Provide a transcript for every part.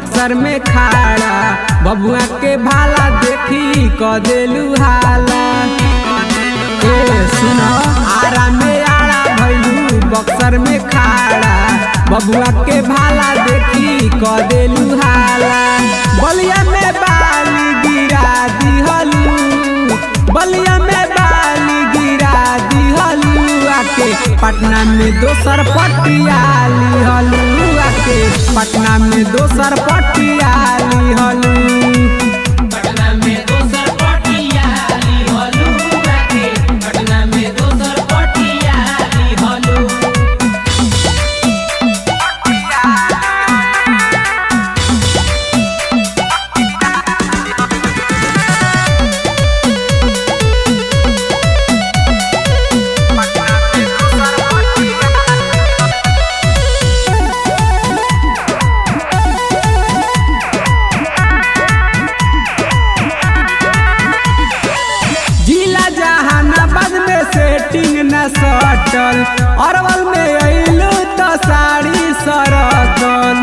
बक्सर में खाड़ा बबुआ के भाला देखी क देलू हाला ए सुनो आरा में आड़ा भैलू बक्सर में खाड़ा बबुआ के भाला देखी क देलू हाला बलिया में बाली गिरा दिहलू बलिया में बाली गिरा दिहलू आके पटना में दोसर पटियाली हलू आके पटना में दोसर पटियाली हलू पटना में दोसर पटियाली हलू आके पटना में दोसर पटियाली हलू जिला जहानाबाद में सेटिंग न सटल अरवल में अइलू तो साड़ी सरकल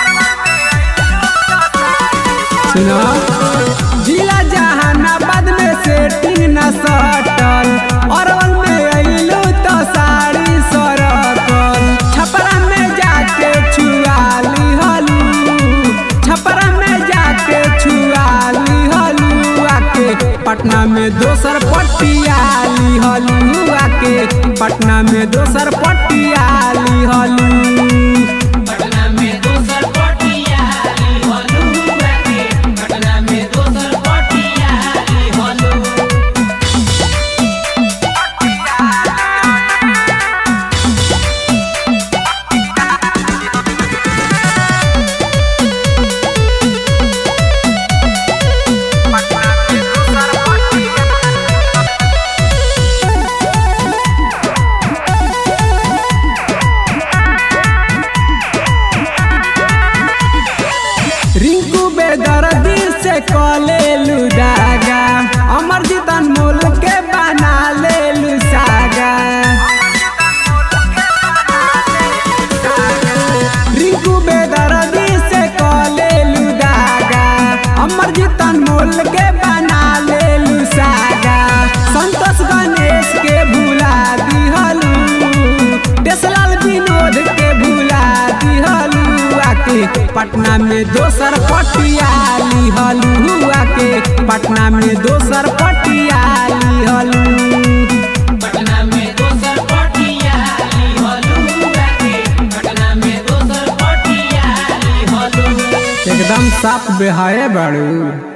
सुनो जिला जहानाबाद में सेटिंग न सटल अरवल में अइलू तो साड़ी सरकल छपरा में जाके छुआली हलू छपरा में जाके छुआली हलू आके पटना में दोसर पटियाली हलू आके पटना में दोसर पटियाली हलू पटना में दोसर पटियाली हलू आके पटना में दोसर पटियाली हलू रिंकू बेदर्दी से कलेलू दागा अमरजीत अनमोल के बना लेलू सागा रिंकू बेदर्दी से कलेलू दागा अमरजीत अनमोल के बना लेलू सागा संतोष गणेश के भुला दिहलू देसलाल विनोद के भुला दिहलू आके पटना में दोसर पटियाली हलू आके पटना में दोसर पटियाली हलू पटना में दोसर पटियाली हलू आके पटना में दोसर पटियाली हलू एकदम साफ बेहाए बाड़ू